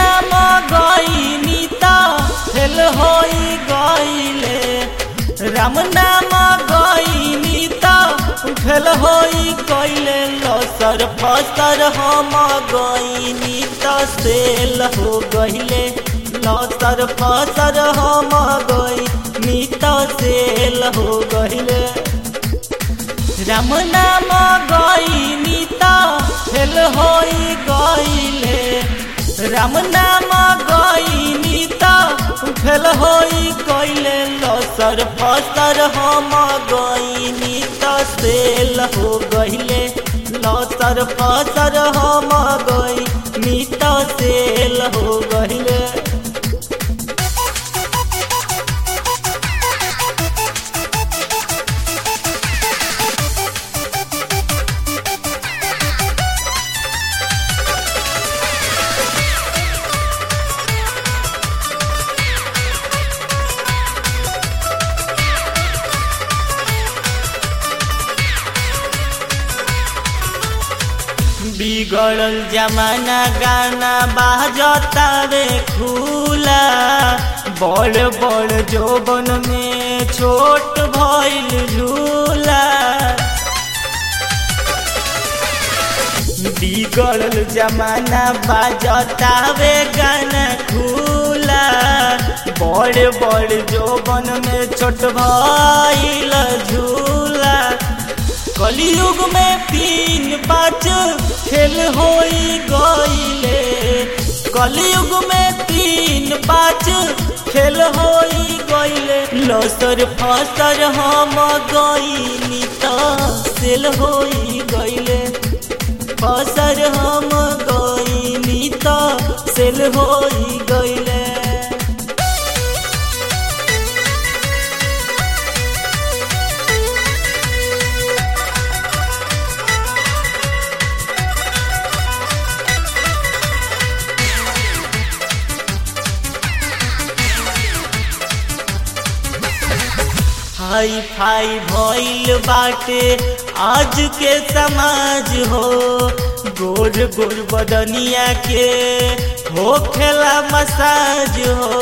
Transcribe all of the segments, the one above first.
नाम गईनी त फेल होई गईले राम नाम गईनी त फेल होई गईले लसर फसर हम गईनी त सेल हो गईले लसर फसर हम गईनी त सेल हो गईले राम नाम गईनी त फेल होई गईले राम नाम गईनी त फेल होई गईले लसर फसर हम गईनी त सेल हो गईले लसर फसर हम गईनी त सेल हो गईले बिगड़ल जमाना गाना बाजतावे खुला बड़ बड़ जोबन में छोट भइल झूला बिगड़ल जमाना बाजतावे गाना खुला बड़ बड़ जोबन में छोट भइल झूला कलयुग में तीन पाँच खेल होई गईले कलयुग में तीन पाँच खेल होई गईले लसर फसर हम गईनी त सेल होई गईले फसर हम गईनी त सेल होई गईले हाई फाई भइल बाटे आज के समाज हो गोर गोर बदनिया के हो खेला मसाज हो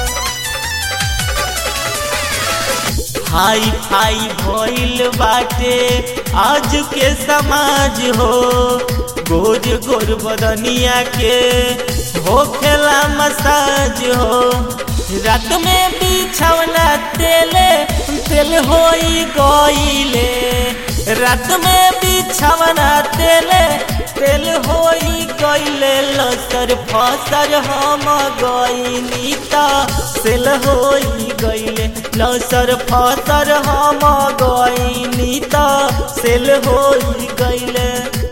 हाई फाई भइल बाटे आज के समाज हो गोर गोर बदनिया के हो खेला मसाज हो रात में बिछौना तेले तेल होई गईले रात में बिछौना तेले तेल होई गईले लसर फसर हम गईनी त सेल होई गईले लसर फसर हम गईनी त सेल होई गईले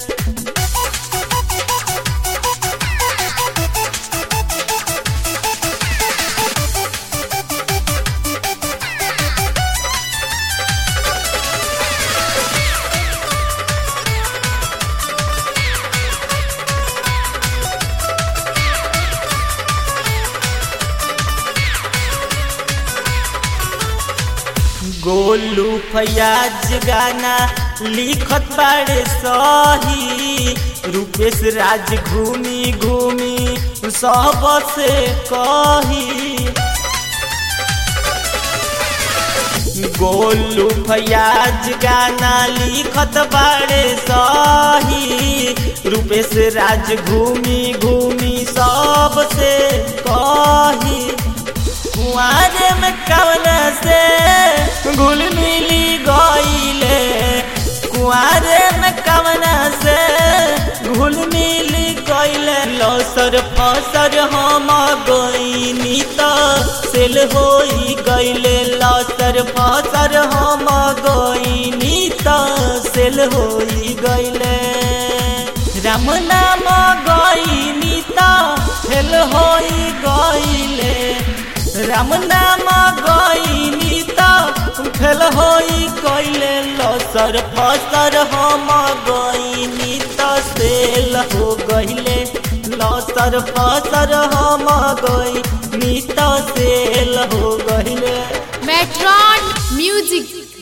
गोलू फयाज गाना लिखत बाड़े सही रूपेश राज घूमी घूमी सब से कही गोलू फयाज गाना लिखत बाड़े सही रूपेश राज घूमी घूमी सब से कही कुआरे में कवन से घुल मिली गईले कुआरे में कवन से घुल मिली गईले लसर फसर हम गईनी त सेल होई गईले लसर फसर हम गईनी त सेल होई गईले राम नाम गईनी त फेल होई गईले राम नाम गईनी त फेल होई गईले लसर फसर हम गईनी त सेल हो गईले लसर फसर हम गईनी त सेल हो गईले मेट्रॉन म्यूजिक